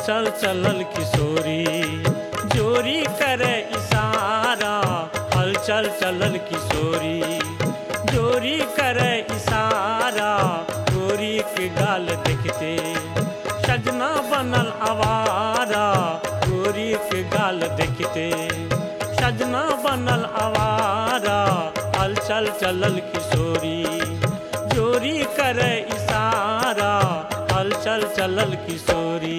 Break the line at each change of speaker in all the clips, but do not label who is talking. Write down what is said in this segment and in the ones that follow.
हलचल चलल किशोरी जोरी करे इशारा हलचल चलल किशोरी जोरी करे इशारा गोरी के गाल देखते सजना बनल आवारा गोरी के गाल देखते सजना बनल आवारा हलचल चलल किशोरी जोरी करे इशारा हलचल चलल किशोरी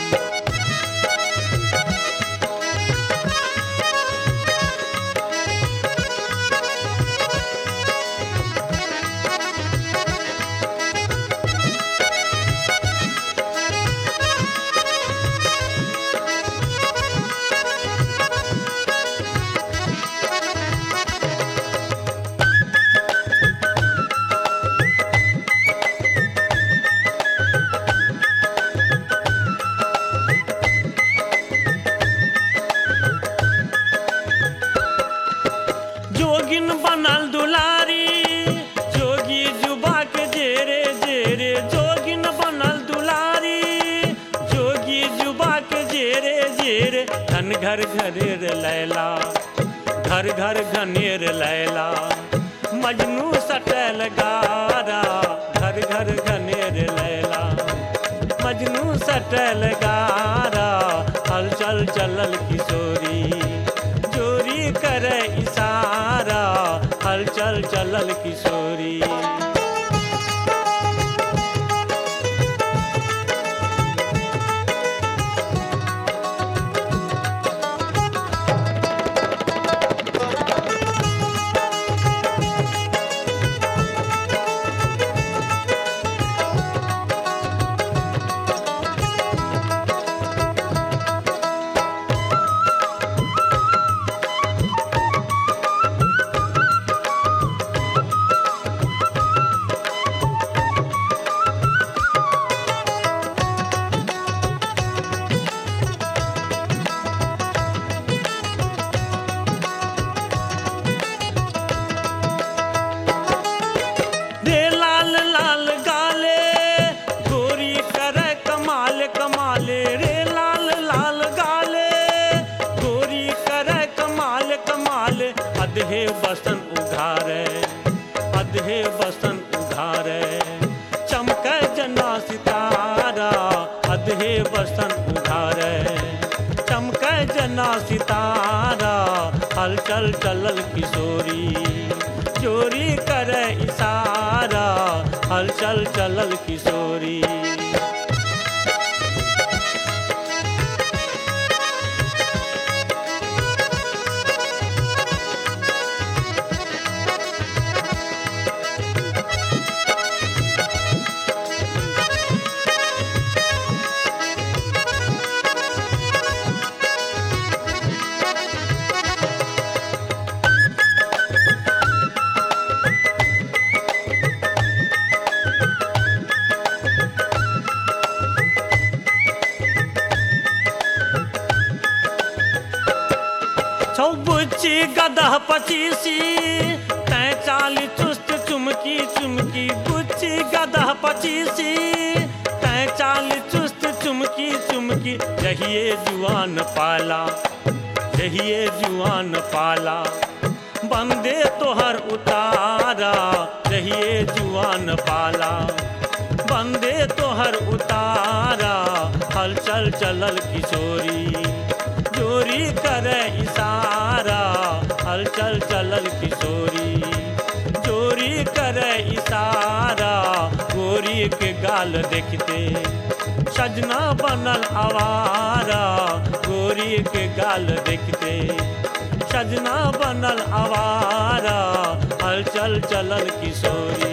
जोगिन बनल दुलारी जोगी जुबा के जेरे जेरे जोगिन बनल दुलारी जोगी जुबा के जेरे जेरे धन घर घरेर लैला घर घर घनेर लैला मजनू सटल गारा घर घर घनेर लैला मजनू सटल गारा हलचल चलल किशोरी जोरी करे इशारा हलचल चलल किशोरी रे लाल लाल गाले गोरी करे कमाल कमाले रे लाल लाल गाले गोरी करे कमाल कमाल अधे बसन उघारे अधे बसन उघारे चमक जना सितारा अधे बसन उघारे चमक जना सितारा हलचल चलल किशोरी चोरी करे इशारा हलचल चलल किशोरी छौबुच्ची गदह पचीसी तै चाली चुस्त चुमकी चुमकी बुच्ची गदह पचीसी तै चाली चुस्त चुमकी चुमकी जहिए जुआन पाला जहिए जुआन पाला बंदे तोहर उतारा जहिए जुआन पाला बंदे तोहर उतारा हलचल चलल किशोरी जोरी करे इशारा हलचल चलल किशोरी जोरी करे इशारा गोरी के गाल देखते सजना बनल आवारा गोरी के गाल देखते सजना बनल आवारा हलचल चलल किशोरी